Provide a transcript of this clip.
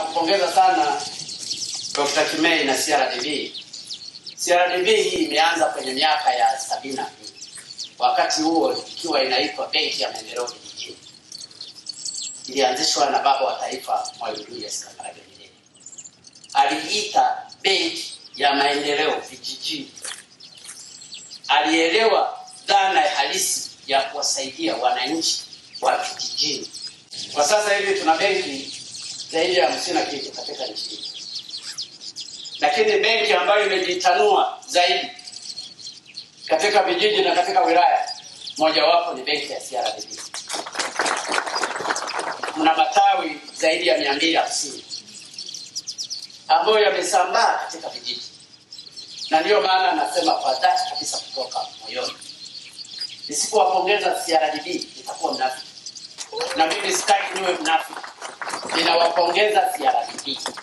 Nampongeza sana Dr. Kimei na CRDB. CRDB hii imeanza kwenye miaka ya sabini na mbili, wakati huo ikiwa inaitwa Benki ya Maendeleo Vijijini. Ilianzishwa na baba wa taifa Mwalimu Julius Kambarage Nyerere. Aliita Benki ya Maendeleo Vijijini. Alielewa dhana halisi ya kuwasaidia wananchi wa vijijini. Kwa sasa hivi tuna benki zaidi ya hamsini na kitu katika nchi hii, lakini benki ambayo imejitanua zaidi katika vijiji na katika wilaya, mojawapo ni benki ya CRDB. Mna matawi zaidi ya mia mbili hamsini ambayo yamesambaa katika vijiji, na ndiyo maana nasema kwa dhati kabisa kutoka moyoni, nisipowapongeza CRDB nitakuwa mnafiki, na mimi sitaki niwe mnafiki. Ninawapongeza CRDB